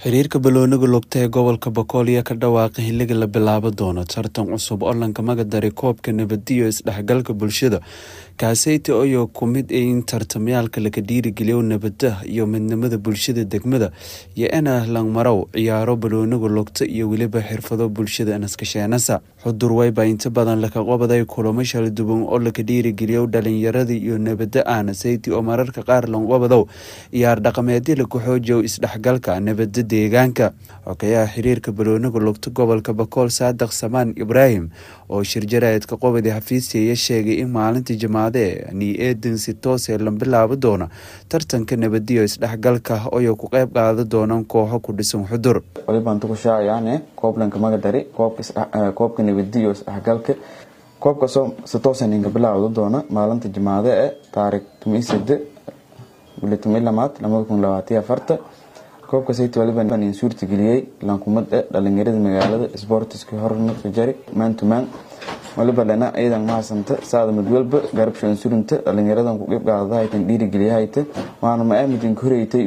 xiriirka balooniga lugta ee gobolka boqol ayaa ka dhawaaqay xiliga la bilaabo doono tartan cusub oo lankamaga daray koobka nabadiyo isdhexgalka bulshada kaaseyti oyoo ku mid in tartamyaalka laga dhiirigeliyo nabada iyo midnimada bulshada degmada iyo ina langmarow ciyaaro balooniga lugta iyo weliba xirfado bulshada naskasheenasa xudur wayba inta badan laka qobaday kulamo shala duwan oo laka dhiirigeliyo dhalinyarada iyo nabada aana seyti oo mararka qaar lanqobadow ciyaar dhaqameedyo laku xoojiyo isdhexgalka nabada deegaanka xogayaha xiriirka balooniga lugta gobolka bakool saadaq samaan ibraahim oo shirjaraedka qobadi xafiisyaya sheegay in maalinta jamaade ni eedan si toosee la bilaabo doona tartanka nabadiyo isdhexgalka oyo ku qeyb qaada doonaan kooxo ku dhisan xudur walibaan tukushaacayaan kooblanka magadari koobka nabadiyo isdhexgalka koobkaasoo si toosa ninka bilaawda doona maalinta jamaade ee taariikh tumisade bili tumi lamaad lamada kun labaatiyo afarta koobka sayt waliban in suurtageliyey lankumad e dhalinyarada magaalada sboortiska hormarka jari maantumaan waliba lena ciidan mahadsanta saada midwalba garabsho insurinta dhalinyaradan ku qeybqaadadahaytan dhiirigeliyahayta waana ma-aamidin koreytay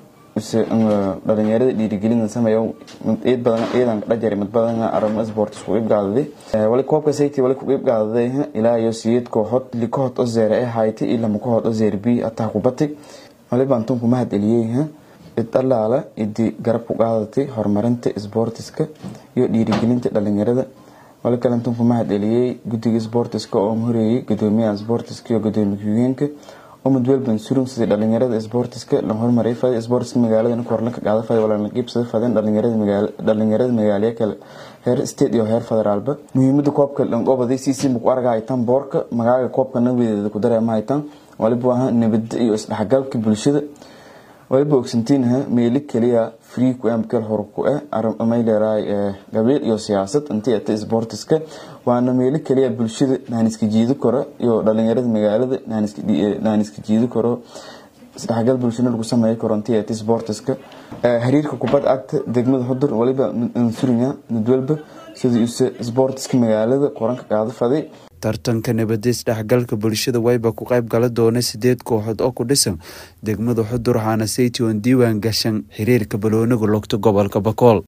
dhalinyarada dhiirigelina sameeyo ciid badan ciidan dhajari mid badan aramo sports ku qeybqaadaday wali koobka sayti wali ku qeybqaadaday ilaa iyo siyeed kooxood li kooxood oo zeere ee haytay iyo lama kooxood oo zeere b ataa ku batay walibaan tunku mahad eliyey cid allaala idii garab ku qaadatay horumarinta sboortiska iyo dhiirigelinta dhalinyarada wali kalentan ku mahad eliyey guddiga sboortiska oo horeeyey gudoomiyaha sboortiska iyo gudoomiye ku-xigeenka oo midwelban surum sidii dhalinyarada sboortiska la hormaray faday sboortiska magaalada korlanka qaada faday walaa la qiibsada fadeen dhalinyarada magaaliya kale heer state iyo heer federaalba muhiimada koobka lanqobadi cc muku arga haytaan boorka magaaga koobka nabadeeda ku dareema haytaan waliba aha nabada iyo isdhexgalka bulshada waliba ogsantiinaha meeli keliya free ku amkel hor ku ah amayleeraay gabriel iyo siyaasad intii ata sboortiska waana meeli keliya bulshada naaniska jiidi karo iyo dhalinyarada magaalada naaniska jiidi karo isdhexgal bulshada lagu sameey karo intii ata sboortiska xiriirka kubad cagta degmada xudur waliba surinya midwalba sidii use sboortiska magaalada qoranka qaado faday tartanka nabada isdhexgalka bulshada wayba ku qeyb gala doona sideed kooxood oo ku dhisan degmada xudur waxaana saytion diiwaan gashan xiriirka balooniga lugta gobolka bakool